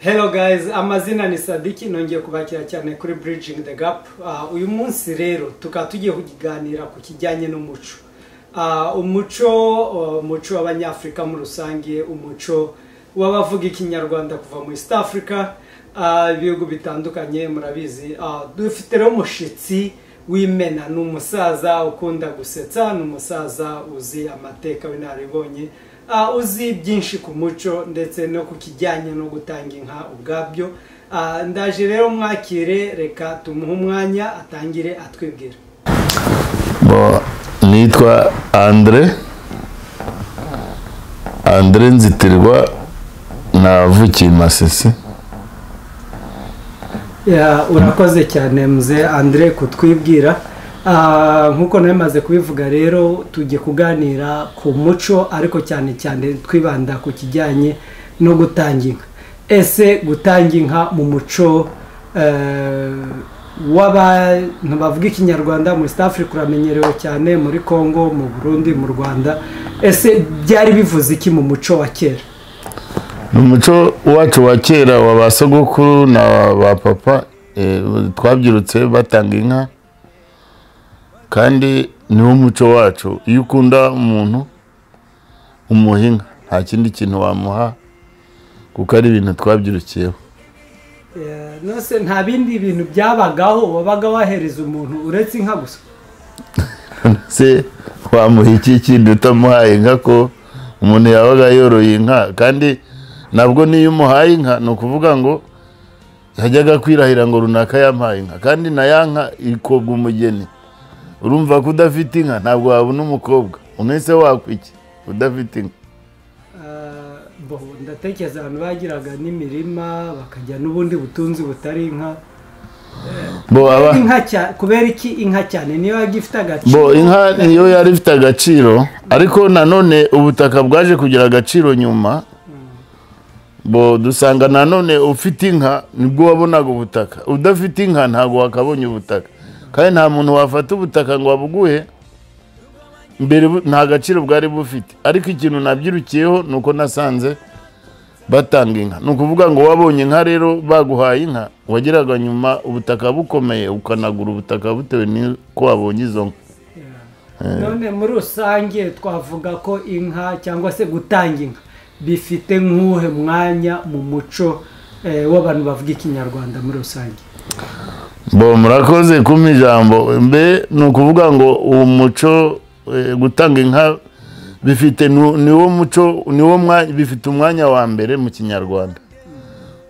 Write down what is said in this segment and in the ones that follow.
Hello guys, amazina ni Sadiki nongeye kubakira cyane kuri Bridging the Gap. Uh, uyu munsi rero tukaba tugiye kuganira ku kijyanye n'umuco. Uh, umuco umuco uh, w'abanyafurika muri rusange umuco w'abavuga ikinyarwanda kuva muri East Africa ibihugu uh, bitandukanye murabizi uh, dufite rero umushitsi w'imena ni umusaza ukunda gusetsa ni umusaza uzi amateka w'inararibonye uh, uzi byinshi ku muco ndetse no ku kijyanye no gutanga inka ubwabyo uh, ndaje rero mwakire reka tumuhe umwanya atangire atwibwira Bo, nitwa andre andre nzitirwa navukiye masisi Ya, urakoze cyane mze andre kutwibwira Ah, nk'uko nawe maze kubivuga rero tujye kuganira ku muco ariko cyane cyane twibanda ku kijyanye no gutanga inka ese gutanga inka mu muco eh, w'abantu bavuga ikinyarwanda muri East Africa uramenyerewe cyane muri Congo mu Burundi mu Rwanda ese byari bivuze iki mu muco wa kera ni umuco wacu wa kera wa ba sogokuru na ba papa eh, twabyirutse batanga inka kandi niwo umuco wacu iyo ukunda umuntu umuha inka nta kindi kintu wamuha kuko ari ibintu twabyirukiyeho Eh, nose nta bindi bintu byabagaho wabaga wahereza umuntu uretse inka gusa se wamuha iki kindi utamuhaye inka ko umuntu yabaga yoroye inka kandi nabwo n'iyo umuhaye inka ni ukuvuga ngo yajyaga kwirahira ngo runaka yampaye inka kandi na ya nka ikobwa umugeni urumva ko udafite inka ntabwo wabona umukobwa unese wakwiki udafite inka Eh, bo ndatekereza abantu bagiraga n'imirima bakajya n'ubundi butunzi butari inka bo aba inka cya- kubera iki inka cyane niyo yagifite agaciro bo inka niyo yari ifite agaciro ariko nanone ubutaka bwaje kugira agaciro nyuma bo dusanga nanone ufite inka nibwo wabonaga ubutaka udafite inka ntabwo wakabonye ubutaka kandi nta muntu wafata ubutaka ngo abuguhe mbere bu- nta gaciro bwari bufite ariko ikintu nabyirukiyeho ni uko nasanze batanga inka ni ukuvuga ngo wabonye inka rero baguhaye inka wageraga nyuma ubutaka bukomeye ukanagura ubutaka bitewe n'uko wabonye izo nka none muri rusange twavuga ko inka cyangwa se gutanga inka bifite nk'uhe mwanya mu muco eh, w'abantu bavuga ikinyarwanda muri rusange bo murakoze kumpa ijambo mbe ni ukuvuga ngo uwo muco eh, gutanga inka bifite nu- niwo muco niwo mwanya bifite umwanya wa mbere mu kinyarwanda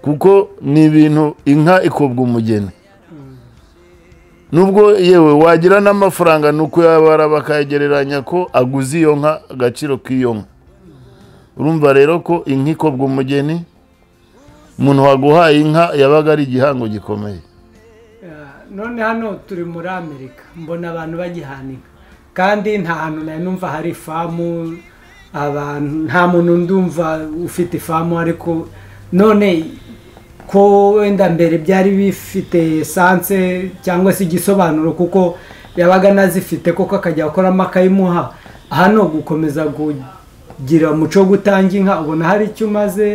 kuko ni ibintu inka ikobwa umugeni nubwo yewe wagira n'amafaranga ni uko yabara bakayegereranya ko aguze iyo nka agaciro k'iyo nka urumva rero ko inka ikobwa umugeni umuntu waguhaye inka yabaga ari igihango gikomeye Eh, none hano turi muri amerika mbona abantu bagihana inka kandi nta hantu nari numva hari ifamu abantu nta muntu ndumva ufite ifamu ariko none ko wenda mbere byari bifite esanse cyangwa se igisobanuro kuko yabaga anazifite koko akajya akoramo akayimuha hano gukomeza kugira umuco wo gutanga inka ubona hari icyo umaze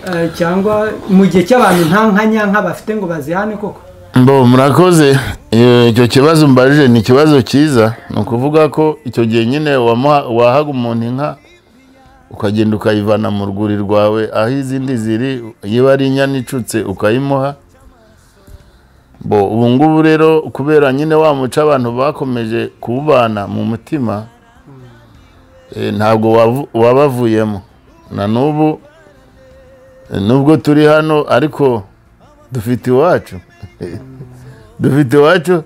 eh, cyangwa mu gihe cy'abantu nta nka nyanka bafite ngo bazihane koko Mbo murakoze Eh, icyo kibazo mbajije ni ikibazo cyiza ni ukuvuga ko icyo gihe nyine wamuha- wahaga umuntu inka ukagenda ukayivana mu rwuri rwawe aho izindi ziri yaba ari inyana icutse ukayimuha bo ubu ngubu rero kubera nyine wa muco abantu bakomeje kuwubana mu mutima eh, ntabwo wavu- wabavuyemo na n'ubu eh, nubwo turi hano ariko dufite iwacu dufite iwacu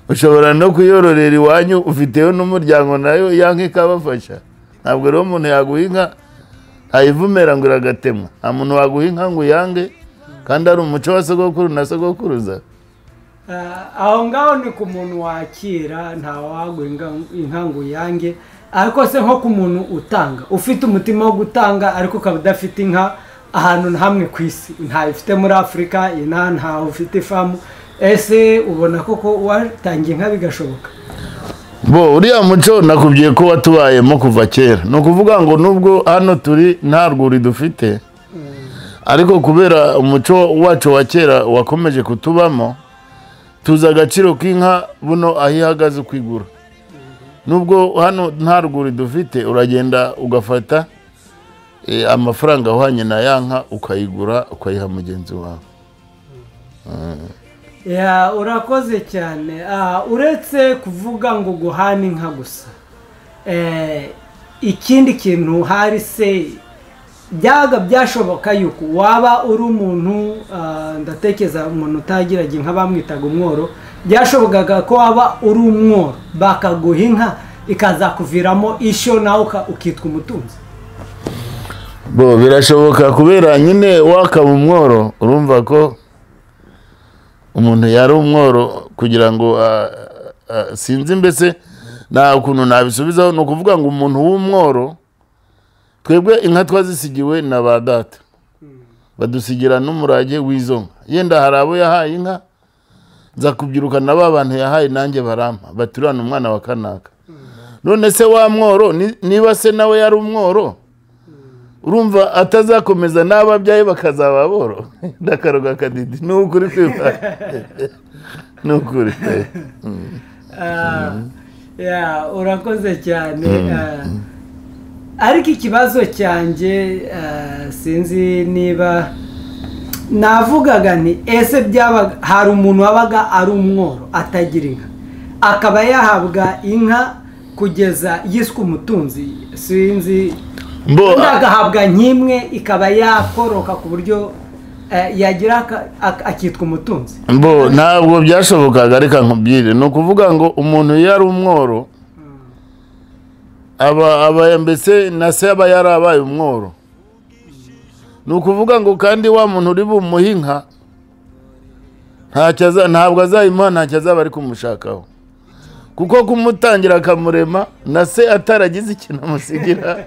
ushobora no kuyororera iwanyu ufiteyo n'umuryango nayo ya nka ikabafasha ntabwo rero umuntu yaguha inka ayivumera ngo iragatemwa nta muntu waguha inka ngo uyange kandi ari umuco wa sogokuru na sogokuruza Eh, aho ngaho ni ku muntu wakira nta wagwa inga- inka ngo uyange ariko se nko ku muntu utanga ufite umutima wo gutanga ariko ukaba udafite inka ahantu na hamwe ku isi ntayifite muri afurika inaha ntawe ufite ifamu ese ubona koko watangiye inka bigashoboka bo uriya muco nakubwiye ko watubayemo kuva kera ni ukuvuga ngo nubwo hano turi nta rwuri dufite ariko kubera umuco wacu wa kera wakomeje kutubamo tuzi agaciro k'inka buno aho ihagaze uko igura nubwo hano nta ruguri dufite uragenda ugafata eh, amafaranga ahwanye na ya nka ukayigura ukayiha mugenzi wawe Ya, urakoze cyane Ah, uretse kuvuga ngo guhana inka gusa Eh, ikindi kintu hari se byaga byashoboka yuko waba uri umuntu ah, ndatekereza umuntu utagiraga inka bamwitaga umworo byashobokaga ko waba uri umworo bakaguha inka ikazakuviramo ishyo nawe uka- ukitwa umutunzi bo birashoboka kubera nyine wakaba umworo urumva ko umuntu yari umworo kugira ngo ah, ah, sinzi mbese nta ukuntu nabisubizaho ni ukuvuga ngo umuntu w'umworo twebwe inka twazisigiwe na ba data badusigira n'umurage w'izo nka yenda hari abo yahaye inka nza kubyirukana ba bantu yahaye nanjye barampa baturana umwana wa kanaka none se wa mworo ni- niba se nawe yari umworo urumva atazakomeza n'ababyaye bakazaba boro ndakaruga kadidi ni ukuri kwiba ni ukuri pe. Ah, ya, urakoze cyane Ah, ariko ikibazo cyanjye ah, sinzi niba navugaga nti ese byabaga hari umuntu wabaga ari umworo atagira inka akaba yahabwa inka kugeza yiswe umutunzi sinzi mbo undi agahabwa nk'imwe ikaba yakoroka ku buryo eh, yagira aka- ak- akitwa umutunzi mbo ntabwo byashobokaga reka nkubwire ni ukuvuga ngo umuntu iyo ari umworo aba aba mbese na se aba yarabaye umworo ni ukuvuga ngo kandi wa muntu uri bumuhe inka ntacyo aza- ntabwo azayimuha ntacyo azaba ari kumushakaho kuko kumutangira akamurema na se ataragize ikintu amusigira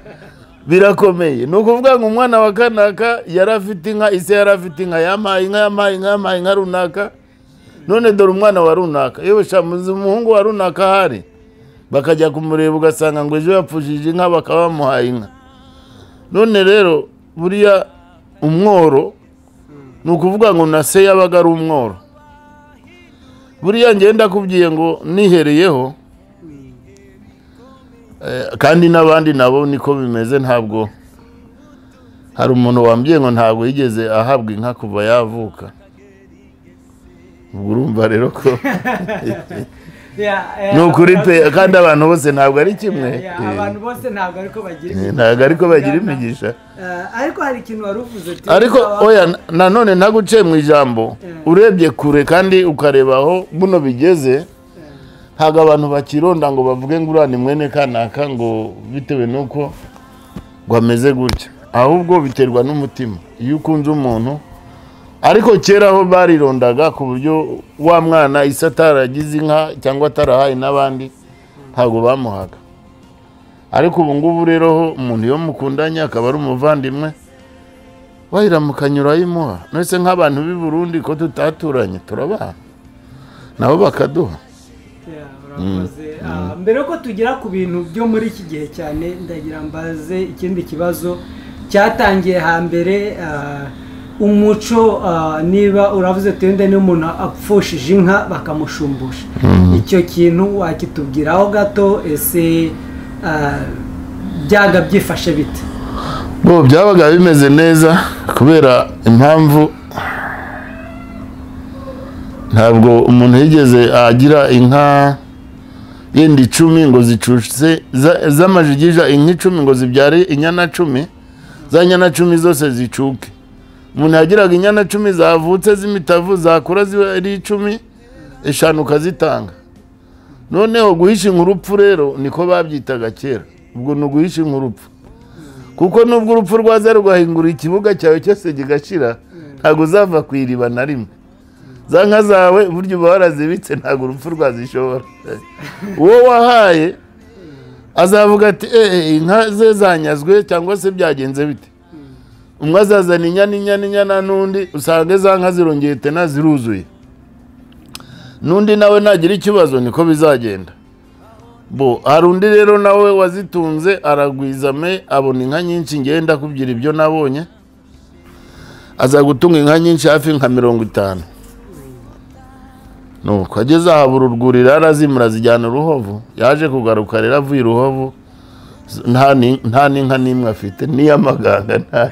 birakomeye ni ukuvuga ngo umwana wa kanaka yari afite inka ise yari afite inka yampaye inka yampaye inka yampaye inka runaka none dore umwana wa runaka yewe shamuzi umuhungu wa runaka ahari bakajya kumureba ugasanga ngo ejo yapfushije inka bakaba bamuhaye inka none rero buriya umworo ni ukuvuga ngo na se yabaga ari umworo buriya njye ndakubwiye ngo nihereyeho Eh, kandi n'abandi nabo niko bimeze ntabwo hari umuntu wambwiye ngo ntabwo yigeze ahabwa inka kuva yavuka ubwo urumva rero ko Ya, eh, ni ukuri pe kandi abantu bose ntabgo ari kimwe Ya, Eh, abantu bose ntabwo ariko bagira eh, imico. ntabwo ariko bagira imigisha Eh, ariko hari ikintu wari uvuze uti ariko waba- oya nanone ntaguciye mu ijambo Eh. urebye kure kandi ukareba aho buno bigeze ntabwo abantu bakironda ngo bavuge ngo uriya ni mwene kanaka ngo bitewe n'uko ngo ameze gutya ahubwo biterwa n'umutima iyo ukunze umuntu ariko kera aho barirondaga ku buryo wa mwana isi ataragize inka cyangwa atarahaye n'abandi ntabwo bamuhaga ariko ubu ngubu rero ho umuntu iyo mukundanye akaba ari umuvandimwe wayiramukanya urayimuha nese nk'abantu b'i Burundi ko tutaturanye turabana nabo bakaduha Ya, urakoze. Ah, mbere yuko tugira ku bintu byo muri iki gihe cyane ndagira mbaze ikindi kibazo cyatangiye hambere ah, umuco ah, niba uravuze tuyende n'umuntu apfushije inka bakamushumbusha icyo kintu wakitubwiraho gato ese ah, byaga byifashe bite bo byabaga bimeze neza kubera impamvu ntabwo umuntu yigeze agira inka yenda icumi ngo zicutse za- z'amajigija inka icumi ngo zibyare inyana cumi za nyana cumi zose zicuke umuntu yagiraga inyana cumi zavutse z'imitavu zakura ziba ari icumi eshanu ukazitanga noneho guhisha inkurupfu rero niko babyitaga kera ubwo ni uguhisha inkurupfu kuko nubwo urupfu rwaza rugahingura ikibuga cyawe cyose kigashira ntabwo uzava ku iriba na rimwe za nka zawe burya uba warazibitse ntabwo urupfu rwazishobora uwo wahaye azavuga ati eee inka ze zanyazwe cyangwa se byagenze bite umwe azazana inyana inyana inyana n'undi usanga za nka zirongeye tena ziruzuye n'undi nawe nagira ikibazo niko bizagenda bo hari undi rero nawe wazitunze aragwizame abona inka nyinshi ngenda kubyira ibyo nabonye azagutunga inka nyinshi hafi nka mirongo itanu nuko ageze ahabura urwuri rero azimura azijyana uruhovu yaje kugaruka rero avuye iruhovu nta ni- nta n'inka n'imwe afite n'iy'amaganga nta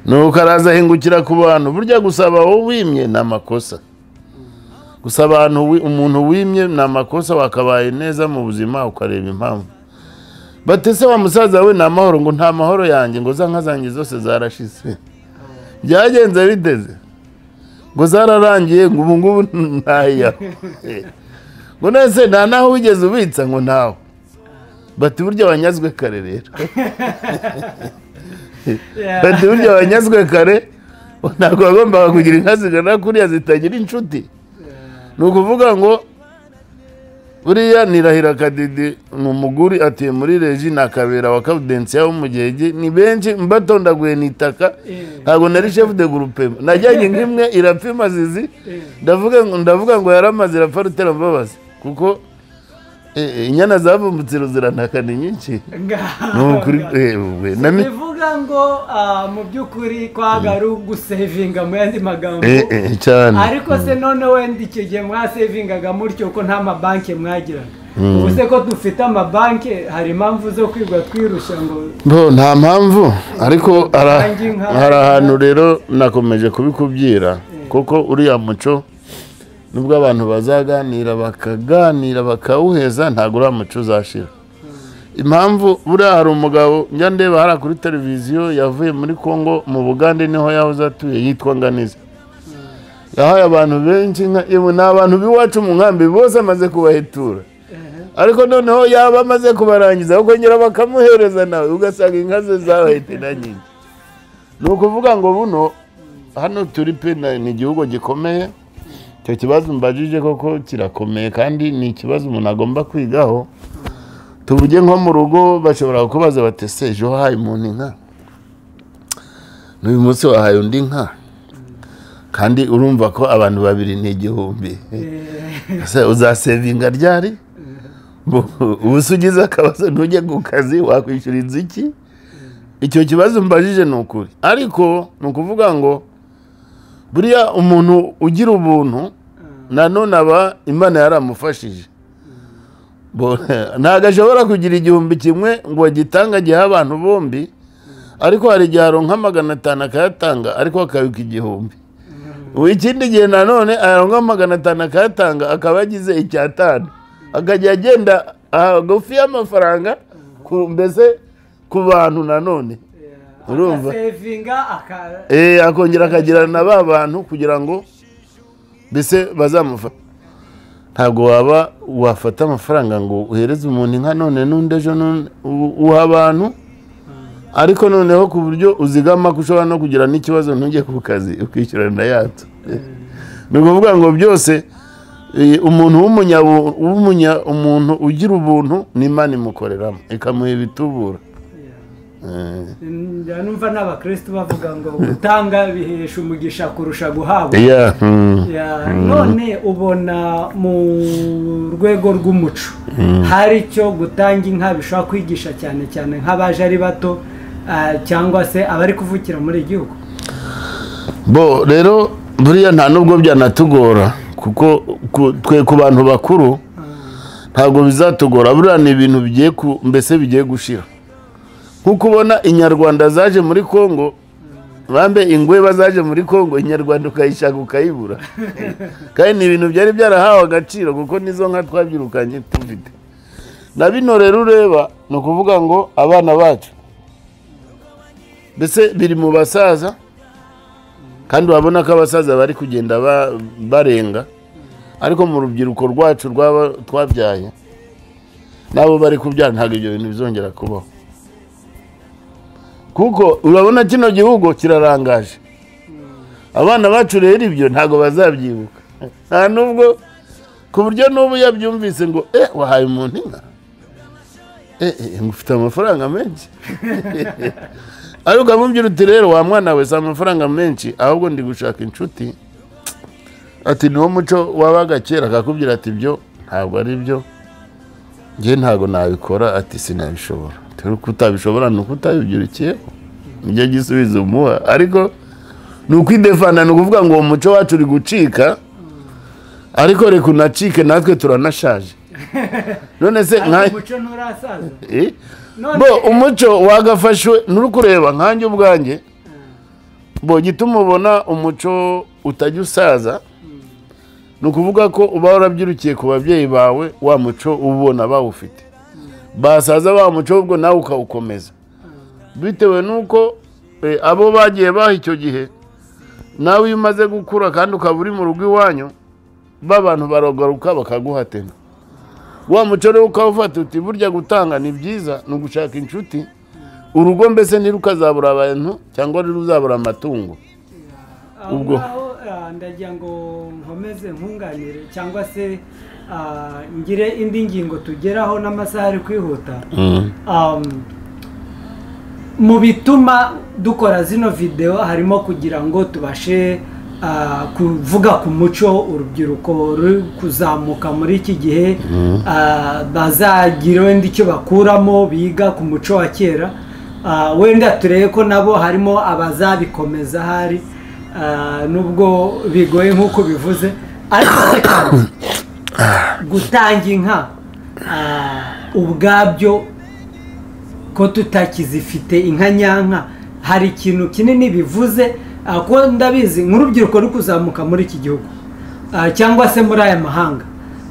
nuko araza ahingukira ku bantu burya gusaba wowe wimye ni amakosa gusa abantu wi- umuntu wimye ni amakosa wakabaye neza mu buzima ukareba impamvu bate se wa musaza we ni amahoro ngo nta mahoro yanjye ngo za nka zanjye zose zarashize byagenze biteze ngo zararangiye ngo ubu ngubu ntayo ngo nese nta naho wigeze ubitsa ngo ntawe bati burya wanyazwe kare rero bati burya wanyazwe kare ntabwo wagombaga kugira inka zigana kuriya zitagira inshuti ni ukuvuga ngo buriya nirahira kadidi ni umuguri atuye muri reji ni akabera wa kabudensiya wo mu gihegi ni benshi mbatondaguye ni itaka ntabwo nari shefu de gurupe najyanye nk'imwe irapfa imazizi ndavuga ngo ndavuga ngo yaramaze irapfa rutera mbabazi kuko eh, eh, inyana zavumbutse iruzirantaka ni nyinshi ni ukuri eh, we, na mi- bivuga ngo ah, mu by'ukuri kwagara ugusevinga mu yandi magambo eh, eh, cyane ariko se none wenda icyo gihe mwasevingaga mutyo ko nta mabanki mwagiraga ubu se ko dufite amabanki hari impamvu zo kwigwa twirusha ngo bo nta mpamvu ariko ara- Nanjye nka- hari ahantu rero nakomeje kubikubwira kuko uriya muco nubwo abantu bazaganira bakaganira bakawuheza ntabwo uriya muco uzashira impamvu buriya hari umugabo njya ndeba hariya kuri televiziyo yavuye muri congo mu bugande niho yahoze atuye yitwa nganiza yahaye abantu benshi inka yewe ni abantu b'iwacu mu nkambi bose amaze kubahetura ariko noneho yaba amaze kubarangiza bakongera bakamuhereza nawe ugasanga inka ze zahahita na nyinshi ni ukuvuga ngo buno hano turi pe na- ni igihugu gikomeye icyo kibazo mbajije koko kirakomeye kandi ni ikibazo umuntu agomba kwigaho tuvuge nko mu rugo bashobora kukubaza bati se ejo wahaye umuntu inka n'uyu munsi wahaye undi nka kandi urumva ko abantu babiri ni igihumbi se uzasevinga ryari Bu- ubu se ugize akabazo ntujye ku kazi wakwishyuriza iki icyo kibazo mbajije ni ukuri ariko ni ukuvuga ngo buriya umuntu ugira ubuntu nanone aba imana yaramufashije Bo- ntabwo ashobora kugira igihumbi kimwe ngo agitanga agihe abantu bombi ariko hari igihe aronka magana atanu akayatanga ariko akabika igihumbi ubu ikindi gihe nanone aronka magana atanu akayatanga akaba yagize icyatanu akajya agenda hagufi y'amafaranga ku- mbese ku bantu nanone Urumva? agasevinga aka Eh, akongera akagirana na ba bantu kugira ngo mbese bazamufata ntabwo waba wafata amafaranga ngo uhereze umuntu inka none n'undi ejo none u- uha abantu ariko noneho ku buryo uzigama ko ushobora no kugira n'ikibazo ntujye ku kazi ukishyurana yato ni ukuvuga ngo byose eh, umuntu w'umunyabu- w'umunya- umuntu ugira ubuntu n'imana imukoreramo ikamuha ibitubura Eh. njya numva n'abakristo bavuga ngo gutanga bihesha umugisha kurusha guhabwa Yeah, mm. Ya, none ubona mu rwego rw'umuco hari icyo gutanga inka bishobora kwigisha cyane cyane nk'abaje ari bato ah, cyangwa se abari kuvukira muri iki gihugu bo rero buriya nta nubwo byanatugora kuko ku- twe ku bantu bakuru ntabwo bizatugora buriya ni ibintu bigiye ku mbese bigiye gushira nko kubona inyarwanda zaje muri congo bambe ingweba zaje muri congo inyarwanda ukayishaka ukayibura kandi ni ibintu byari byarahawe agaciro kuko nizo nka twabyirukanye tufite na bino rero ureba ni ukuvuga ngo abana bacu mbese biri mu basaza kandi urabona ko abasaza bari kugenda ba- barenga ariko mu rubyiruko rwacu rw'aba- twabyaye nabo bari kubyara ntabwo ibyo bintu bizongera kubaho kuko urabona kino gihugu kirarangaje abana bacu rero ibyo ntabwo bazabyibuka nta nubwo ku buryo n'ubu yabyumvise ngo eh wahaye umuntu inka eh eh ufite amafaranga menshi ariko ukamubwira uti rero wa mwana we si amafaranga menshi ahubwo ndi gushaka inshuti ati niwo muco wabaga kera akakubwira ati ibyo ntabwo ari byo njye ntabwo nabikora ati sinabishobora rero uko utabishobora ni uko utabibyirukiyeho nibyo gisubizo umuha ariko ni ukwidefana ni ukuvuga ngo uwo muco wacu uri gucika ariko reka unacike natwe turanashaje none se nka umuco nturasaza Eh? None- bo umuco wagafashwe nturi kureba nkanjye ubwanjye bo gituma ubona umuco utajya usaza ni ukuvuga ko uba warabyirukiye ku babyeyi bawe wa muco uba ubona bawufite basaza wa muco ahubwo nawe ukawukomeza bitewe n'uko eh, abo bagiye baha icyo gihe nawe iyo umaze gukura kandi ukaba uri mu rugo iwanyu b'abantu baragaruka bakaguhatema wa muco rero ukawufata uti burya gutanga ni byiza ni ugushaka inshuti urugo mbese ntirukazabura abantu cyangwa ntiruzabura amatungo aho Ubwo. ngaho ah, ndagira ngo nkomeze nkunganire cyangwa se ah, ngire indi ngingo tugeraho n'amasaha ari kwihuta Um, mu bituma dukora zino videwo harimo kugira ngo tubashe ah, kuvuga ku muco urubyiruko ruri kuzamuka muri iki gihe ah, bazagira wenda icyo bakuramo biga ku muco wa kera Ah, wenda turebe ko nabo harimo abazabikomeza hari ah, nubwo bigoye nk'uko bivuze ariko gutanga inka ah, ubwabyo ko tutakizifite inka nyanka hari ikintu kinini bivuze ah, kuko ndabizi nk'urubyiruko ruri kuzamuka muri iki gihugu ah, cyangwa se muri aya mahanga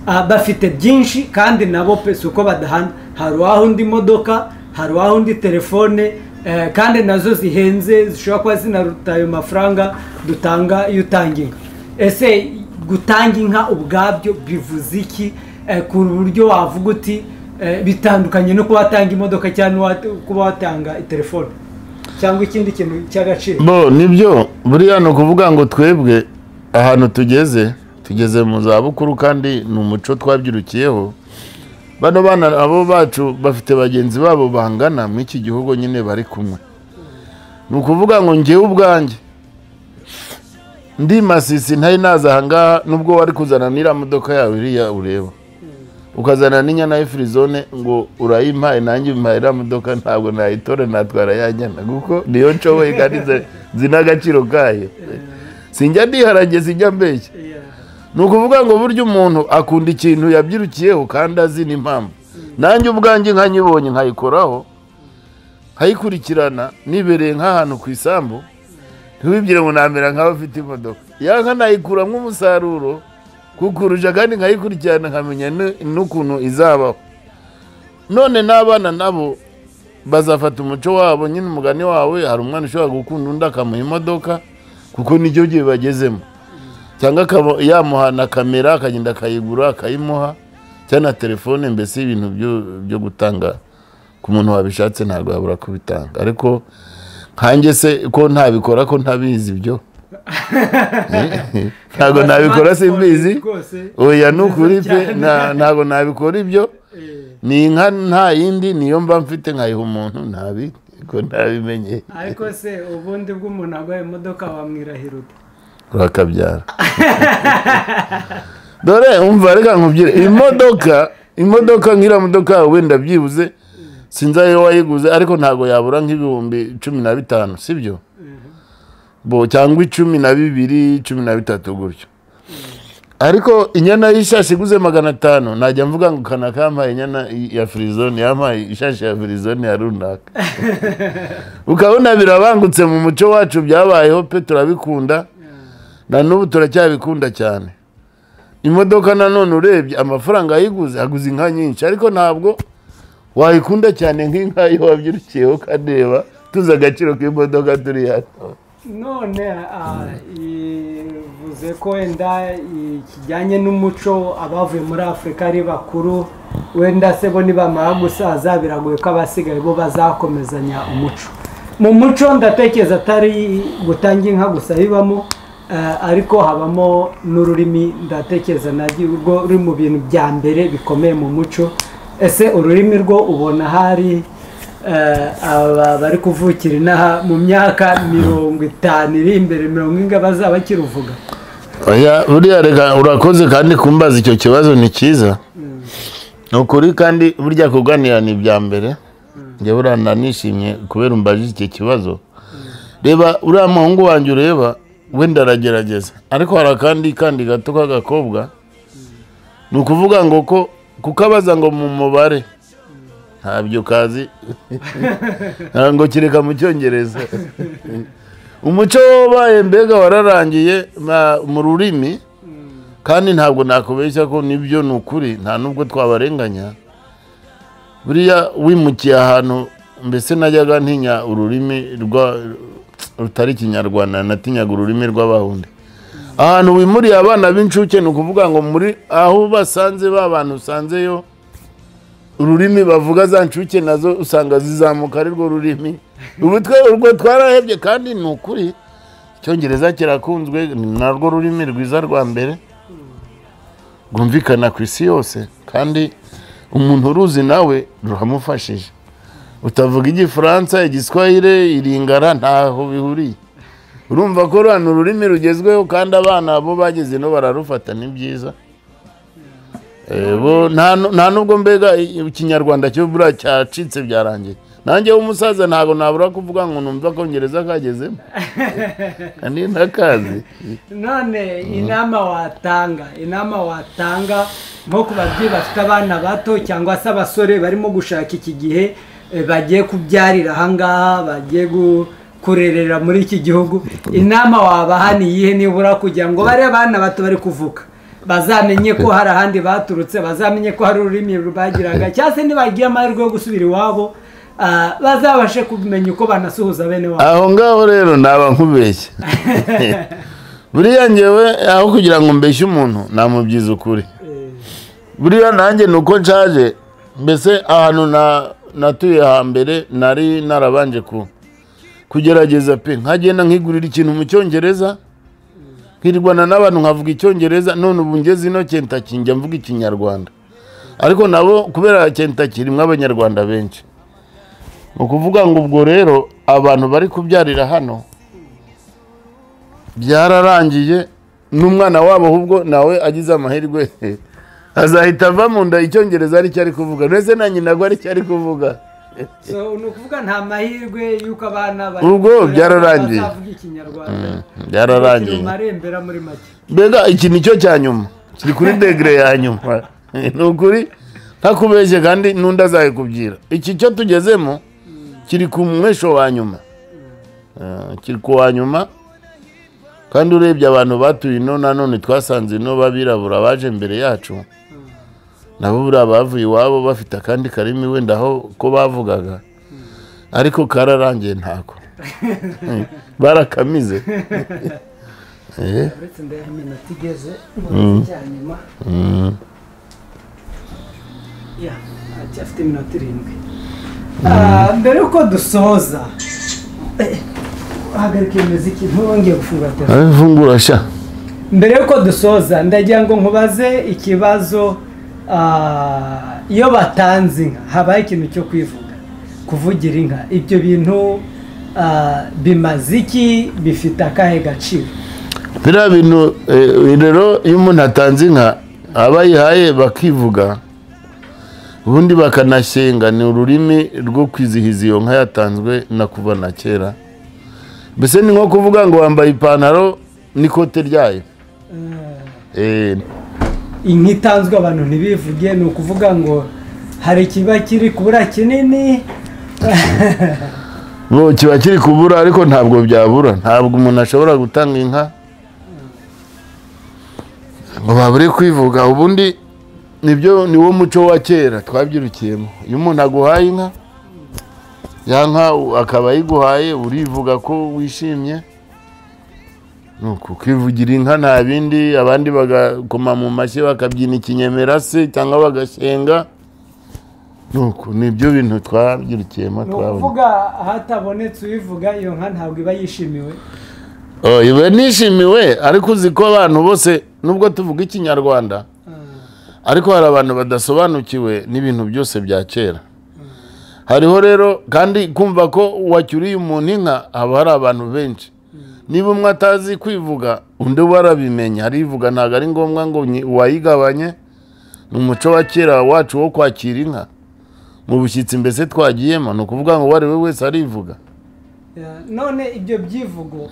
Ah, bafite byinsi kandi nabo pe si uko badahana hari uwahunda imodoka hari uwahunda telefone eh, kandi nazo zihenze zishobora kuba zinaruta ayo mafaranga dutanga iyo utanga inka ese gutanga inka ubwabyo bivuze iki Eh, ku buryo wavuga uti eh, bitandukanye no kuba watanga imodoka cyangwa n'uwa- kuba watanga telefone cyangwa ikindi kintu cy'agaciro bo nibyo buriya ni ukuvuga ngo twebwe ahantu tugeze tugeze mu zabukuru kandi ni umuco twabyirukiyeho bano bana abo bacu bafite bagenzi babo bangana muri iki gihugu nyine bari kumwe ni ukuvuga ngo ngewe ubwanjye ndi masisi ntari naza aha ngaha nubwo wari kuzana n'iriya modoka yawe iriya ureba ukazana n'inyana y'ifirizone ngo urayimpaye nanjye umpaye iriya modoka ntabwo nayitora natwara ya nyana kuko niyo nshoboye kandi nzi- nzi n'agaciro kayo sinjya ndiharage sinjya mbeshya ni ukuvuga ngo burya umuntu akunda ikintu yabyirukiyeho kandi azi n'impamvu nanjye ubwanjye nkanyibonye nkayikoraho nkayikurikirana nibereye nk'ahantu ku isambu ntiwibwire ngo namera nk'abafite imodoka yanka nayikura nk'umusaruro kukurusha kandi nkayikurikirana nkamenya n- n'ukuntu izabaho none n'abana nabo bazafata umuco wabo nyine umugani wawe hari umwana ushobora gukunda undi akamuha imodoka kuko nicyo gihe bagezemo cyangwa akaba yamuha na kamera akagenda akayigura akayimuha cyangwa na telefone mbese ibintu byo- byo gutanga ku muntu wabishatse ntabwo yabura kubitanga ariko nkanjye se ko ntabikora ko ntabizi ibyo ntabwo nabikora simbizi rwose oya ni ukuri pe Cyane. nta- ntabwo nabikora ibyo eh, ni inka nta yindi niyo mba mfite nkayiha umuntu ntabi ko ntabimenye ariko se ubundi bw'umuntu agwaye imodoka wamwirahira ute urakabyara dore umva reka nkubwire imodoka imodoka nk'iriya modoka yawe wenda byibuze sinzi ayo wayiguze ariko ntabwo yabura nk'ibihumbi cumi na bitanu sibyo bo cyangwa icumi na bibiri cumi na bitatu gutyo ariko inyana y'ishashi iguze magana atanu najya mvuga ngo kanaka yampaye inyana ya firizone yampaye ishashi ya firizone ya runaka ukabona birabangutse mu muco wacu byabayeho pe turabikunda na n'ubu turacyabikunda cyane imodoka nanone urebye amafaranga yayiguze aguze inka nyinshi ariko ntabwo wayikunda cyane nk'inka iyo wabyirukiyeho ukareba tuzi agaciro k'imodoka turi hano none ah, ivuze ko wenda kijyanye n'umuco abavuye muri afurika ari bakuru wenda se bo nibamara gusaza biragoye ko abasigaye bo bazakomezanya umuco mu muco ndatekereza atari gutanga inka gusa bibamo ah, ariko habamo n'ururimi ndatekereza narwo ruri mu bintu bya mbere bikomeye mu muco ese ururimi rwo ubona hari Eh, aba bari kuvukira inaha mu myaka mirongo itanu iri imbere mirongo inga bazaba bakiruvuga oya buriya reka urakoze kandi kumbaza icyo kibazo ni cyiza ni ukuri kandi burya kuganira ni ibya mbere njye buriya nanishimye kubera umbaje icyo kibazo reba uriya muhungu wanjye ureba wenda aragerageza ariko hari akandi kandi gato k'agakobwa ni ukuvuga ngo ko kukabaza ngo mu mubare ntabyo kazi ngo kireka mu cyongereza umuco wabaye mbega wararangiye ma- mu rurimi kandi ntabwo nakubeshya ko nibyo ni ukuri nta nubwo twabarenganya buriya wimukiye ahantu mbese najyaga ntinya ururimi rwa- rutari ikinyarwanda natinyaga ururimi rw'abahundi ahantu wimuriye abana b'incuke ni ukuvuga ngo muri aho basanze ba bantu usanzeyo ururimi bavuga za nshuke nazo usanga zizamuka ari rwo rurimi ubu twe urwo twarahebye kandi ni ukuri icyongereza kirakunzwe ni narwo rurimi rwiza rwa mbere rwumvikana ku isi yose kandi umuntu uruzi nawe ruramufashije utavuga igifaransa igiswahire iringara ntaho bihuriye urumva ko rano ururimi rugezweho kandi abana bo bageze no bararufata ni byiza Eh, bo nta nu- nta nubwo mbega i- ikinyarwanda cyo buriya cyacitse byarangiye nanjye w'umusaza ntabwo nabura kuvuga ngo numva akongereza kagezemo kandi ntakazi none inama watanga inama watanga nko ku babyeyi bafite abana bato cyangwa se abasore barimo gushaka iki gihe eh, bagiye kubyarira ahangaha bagiye gu- kurerera muri iki gihugu inama wabaha ni iyihe nibura kugira ngo bariya bana bato bari kuvuka bazamenye ko hari ahandi baturutse bazamenye ko hari ururimi bagiraga cyangwa se nibagiye amahirwe yo gusubira iwabo ah, bazabashe kumenya uko banasuhuza bene wabo aho ngaho rero naba nkubeshye buriya ngewe aho kugira ngo mbeshye umuntu namubyiza ukuri Eh, buriya nanjye ni uko nshaje mbese ahantu na- natuye hambere nari narabanje ku kugerageza pe nkagenda nkigurira ikintu mu cyongereza nkirwana n'abantu nkavuga icyongereza none ubu ngeze ino kentaki njya mvuga ikinyarwanda ariko nabo kubera kentaki irimo abanyarwanda benshi ni ukuvuga ngo ubwo rero abantu bari kubyarira hano byararangiye n'umwana wabo ahubwo nawe agize amahirwe azahita ava mu nda icyongereza aricyo ari kuvuga ndetse na nyina ngo aricyo ari kuvuga so ni ukuvuga nta mahirwe y'uko abana bari Ubwo gukura byararangiye. bazavuga ikinyarwanda byararangiye marembera muri make mbega iki ni cyo cya nyuma kiri kuri degere ya nyuma ni ukuri ntakubeshye kandi n'undi azabikubwira iki cyo tugezemo kiri ku mwesho wa nyuma Eh, kiri ku wa nyuma kandi urebye abantu batuye ino nanone twasanze ino b'abirabura baje mbere yacu nabo buriya bavuye iwabo bafite akandi karimi wenda aho ko bavugaga ariko kararangiye ntako barakamize Eh. uretse ndayaha iminota igeze mu cya nyuma ya acyafite iminota irindwi Ah, mbere yuko dusoza eh, hagarika iyo muziki ntubongeye gufungura telefone abifungura sha mbere yuko dusoza ndagira ngo nkubaze ikibazo ah, iyo batanze inka habaho ikintu cyo kwivuga kuvugira inka ibyo bintu ah, bimaze iki bifite akahe gaciro biriya bintu eh, rero iyo umuntu atanze inka abayihaye bakivuga ubundi bakanashyenga ni ururimi rwo kwizihiza iyo nka yatanzwe na kuva na kera mbese ni nko kuvuga ngo wambaye ipantaro n'ikote ryayo Eh, inka itanzwe abantu ntibivuge ni ukuvuga ngo hari ikiba kiri kubura kinini bo kiba kiri kubura ariko ntabwo byabura ntabwo umuntu ashobora gutanga inka ngo babure kwivuga ubundi nibyo ni wo muco wa kera twabyirukiyemo iyo umuntu aguhaye inka ya nka u- akaba ayiguhaye urivuga ko wishimye ni uku kwivugira inka nta bindi abandi bagakoma mu mashyi bakabyina ikinyemera se cyangwa bagashyenga ni uku nibyo bintu twabyirukiyemo ni twabonye ukuvuga hatabonetse uyivuga iyo nka ntabwo iba yishimiwe Oh, iwe nishimiwe ariko uzi ko abantu bose nubwo tuvuga ikinyarwanda Ah, ariko hari abantu badasobanukiwe n'ibintu byose bya kera hariho rero kandi kumva ko wacyuriye umuntu inka haba hari abantu benshi niba umwe atazi kwivuga undi we arabimenya arivuga ntabwo ari ngombwa ngo nyi- wayigabanye ni umuco wa kera wacu wo kwakira inka mu bushyitsi mbese twagiyemo ni ukuvuga ngo uwo ari we wese arivuga Yeah, none ibyo byivugo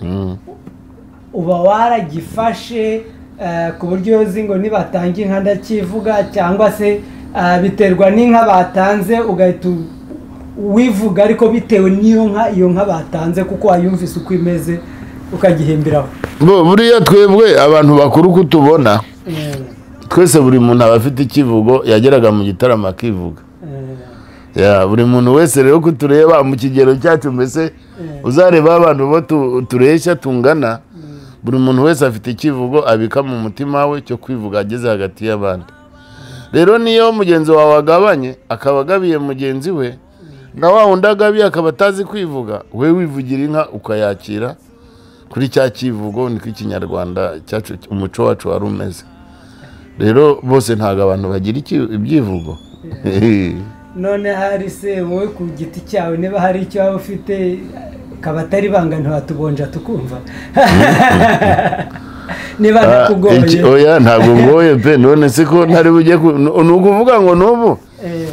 uba waragifashe eh, ku buryo iyo uzi ngo nibatanga inka ndakivuga cyangwa se ah, biterwa n'inka batanze ugahita u- wivuga ariko bitewe n'iyo nka iyo nka batanze kuko wayumvise uko imeze ukagihimbiraho Bo, buriya twebwe abantu bakuru uko tubona twese buri muntu aba afite ikivugo yageraga mu gitaramo akivuga Ya, buri muntu wese rero ko tureba mu kigero cyacu mbese uzareba abantu bo tu- tureshya tungana buri muntu wese afite ikivugo abika mu mutima we cyo kwivuga ageze hagati y'abandi rero niyo mugenzi wawe agabanye akaba agabiye mugenzi we na wa wundi agabiye akaba atazi kwivuga we wivugira inka ukayakira kuri cya kivugo niko ikinyarwanda cyacu umuco wacu wari umeze rero bose ntabwo abantu bagira iki- ibyivugo none hari se wowe ku giti cyawe niba hari icyo waba ufite kaba atari ibanga ntiwatubonja tukumva niba Ah, iki- ntakugoye oya ntabwo ngoye pe none se ko ntari bujye ku- ni ukuvuga ngo n'ubu Eh,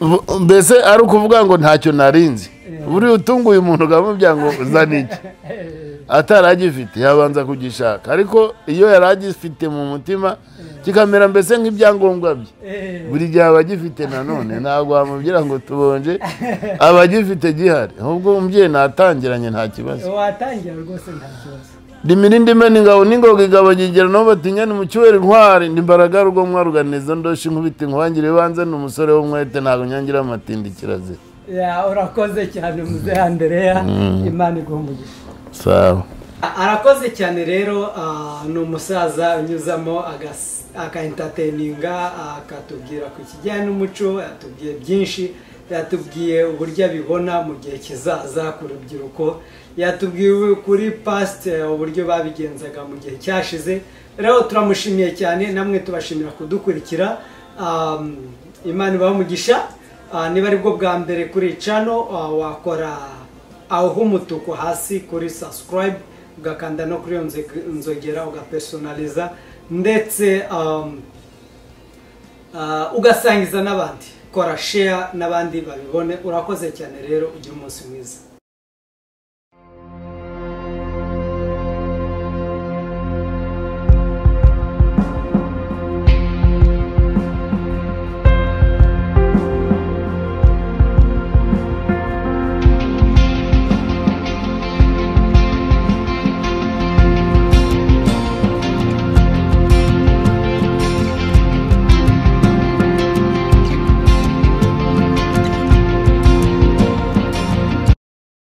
bu- mbese ari ukuvuga ngo ntacyo narinzi buriya utunguye umuntu ukamubwira ngo uzane iki atari agifite yabanza kugishaka ariko iyo yari agifite mu mutima kikamera mbese nk'ibyangombwa bye eh, buri gihe aba agifite nanone ntabwo wamubwira ngo tubonje aba agifite gihari ahubwo umubyeyi natangiranye nta kibazo watangira rwose nta kibazo rimira indime n'ingabo n'ingoga igabo gigera nabo batinya ni mu cyubahiro intwari ni imbaraga rugo mwaruganiza ndoshi nkubita inkwangire ibanze ni umusore w'umwete ntabwo nyangira amatindi kirazira Ya, urakoze cyane muzehe andereya imana iguha umugisha sawa arakoze cyane rero ah, ni umusaza unyuzamo agas- akaentertaininga akatubwira ku kijyanye n'umuco yatubwiye byinshi yatubwiye uburyo abibona mu gihe kizaza ku rubyiruko yatubwiye kuri past eh, uburyo babigenzaga mu gihe cyashize rero turamushimiye cyane namwe tubashimira kudukurikira Am, imana ibahe umugisha Ah, niba ari bwo bwa mbere kuri cano wakora aho h'umutuku hasi kuri subscribe ugakanda no kuri iyo nzeg- nzogera ugapersonaliza ndetse um, uh, ugasangiza n'abandi kora share n'abandi babibone urakoze cyane rero ugire umunsi mwiza